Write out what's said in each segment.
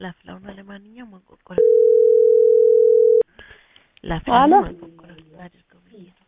ላፍላው ነው። ለማንኛውም ማንቆርቆር ላፍላው አሎ ማንቆርቆር አድርገው ብዬ ነው።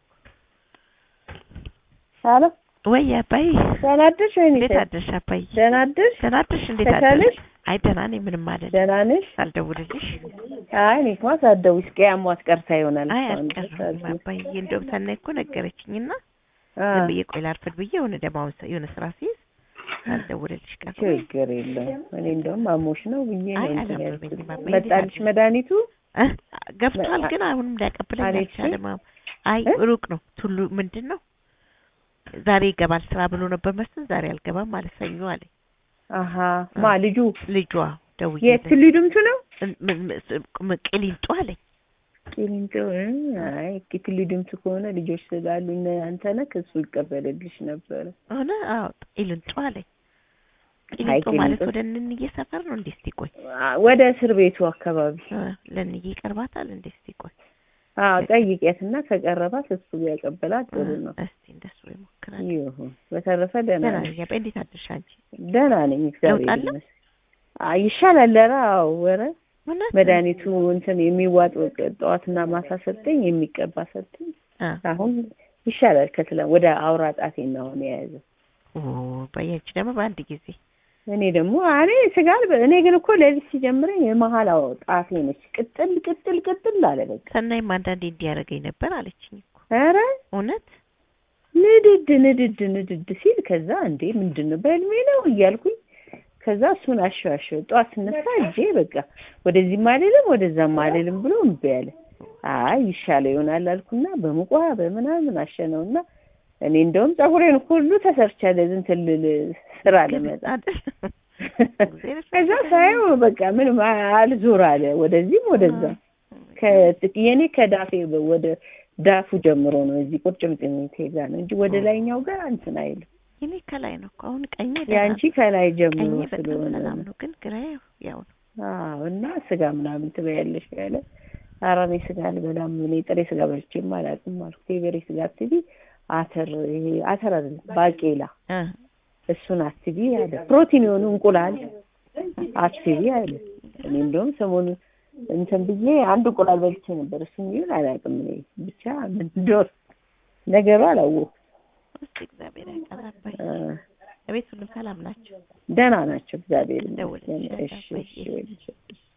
አሎ ወይ አባይ ደህና አደርሽ ወይኔ እንዴት ሴት? አደርሽ አባይ? ደህና አደርሽ? ደህና አደርሽ? እንዴት ተሻለሽ? አደርሽ? አይ ደህና ነኝ፣ ምንም አይደለም። ደህና ነሽ? ሳልደውልልሽ አይ እኔ እንኳን ሳትደውይ እስኪ አሟት ቀርታ ይሆናል። አይ እስካሁን ድረስ አልቀረሁም አልኩኝ። አባዬ። እንደውም ሰናይ እኮ ነገረችኝና አ ዝም ብዬ ቆይ ላርፍድ ብዬ የሆነ ደማውን ሰ- የሆነ ስራ ሲይዝ ሳልደውልልሽ ቀረሁ። ችግር የለም። እኔ እንደውም አሞሽ ነው ብዬ ነው አይ እንትን አላመመኝም ያልኩት። አባዬ። መጣልሽ እንዴት መድኃኒቱ? እ? ገብቷል ግን አሁንም ሊያቀብለኝ አልሄድሽም? አልቻለም። አዎ። አይ እ? ሩቅ ነው ቱሉ ምንድን ነው ዛሬ ይገባል ስራ ብሎ ነበር መስሎኝ ዛሬ አልገባም ማለት ሰኞ አለኝ አሀ ማ ልጁ ልጇ ደውዬ የትሉ ድምቱ ነው? ቅሊንጦ አለኝ ቂሊንጦ እ፣ አይ ኪትሉ ድምቱ ከሆነ ልጆች ስላሉ እነ አንተነህ እሱ ይቀበልልሽ ነበረ። ሆነ አዎ ቂሊንጦ አለኝ አይ ቂሊንጦ ማለት ቂሊንጦ ወደ እንንዬ ሰፈር ነው እንዴ እስቲ ቆይ አ፣ ወደ እስር ቤቱ አካባቢ እ፣ ለእንዬ ይቀርባታል እንዴ እስቲ ቆይ አዎ ጠይቂያትና ከቀረባት እሱ ቢያቀበላት ጥሩ ነው። እስቲ እንደሱ ይሞክራል ይሁን። በተረፈ ደህና ደህና ነኝ። ነኝ አባዬ እንዴት አደርሽ አንቺ ደህና ነኝ እግዚአብሔር ለውጥ አለ? ይመስገን። አይ ይሻላል። ኧረ አዎ ኧረ እውነት መድኃኒቱ እንትን የሚዋጥ ጠዋትና ማታ ሰጠኝ፣ የሚቀባ ሰጠኝ። አ አሁን ይሻላል። ከትላ ወደ አውራ ጣቴ ነው አሁን የያዘው። ኦ በያንቺ ደግሞ በአንድ ጊዜ እኔ ደግሞ እኔ ስጋ አልበ- እኔ ግን እኮ ለዚህ ሲጀምረኝ የመሀል አዎ ጣቴ ነች ቅጥል ቅጥል ቅጥል አለ በቃ። ሰናይም አንዳንዴ እንዲያደርገኝ ነበር አለችኝ እኮ ኧረ እውነት ንድድ ንድድ ንድድ ሲል ከዛ እንዴ ምንድን ነው በህልሜ ነው እያልኩኝ ከዛ እሱን አሸዋሸው ጠዋት ስነሳ እጄ በቃ ወደዚህም አልልም ወደዛም አልልም ብሎ እምቢ አለ። አይ ይሻለው ይሆናል አልኩና በሙቋ በምናምን አሸነውና እኔ እንደውም ፀጉሬን ሁሉ ተሰርቻለሁ እንትን ልል ስራ ለመጣ ከዛ ሳየው በቃ ምንም አልዞር አለ ወደዚህም ወደዛም ከ- የኔ ከዳፌ ወደ ዳፉ ጀምሮ ነው እዚህ ቁርጭምጭሚቴ ጋር ነው እንጂ ወደ ላይኛው ጋር እንትን አይልም። የኔ ከላይ ነው እኮ አሁን ቀኝ የአንቺ ከላይ ጀምሮ ቀኝ በጣም ስለሆነ ሰላም ነው። ነው ግን ግራ ያው ነው አዎ እና ስጋ ምናምን ትበያለሽ ያለ ኧረ እኔ ስጋ አልበላም እኔ ጥሬ ስጋ በልቼም አላውቅም አልኩት። የበሬ ስጋ አትቢ አተር ይሄ አተር አይደለም ባቄላ እ እሱን አትቢ አለ። ፕሮቲን የሆኑ እንቁላል አትቢ አለ። እኔ እንደውም ሰሞኑን እንትን ብዬ አንድ እንቁላል በልቼ ነበር። እሱም ይሁን አላውቅም እኔ ብቻ ምን እንደሆነ ነገሩ አላወኩም። እስቲ እግዚአብሔር ያቀራባይ እ፣ እቤት ሁሉም ሰላም ናቸው ደህና ናቸው እግዚአብሔር ደውልልሻለሁ ይመስገን። እሺ አባዬ። እሺ እሺ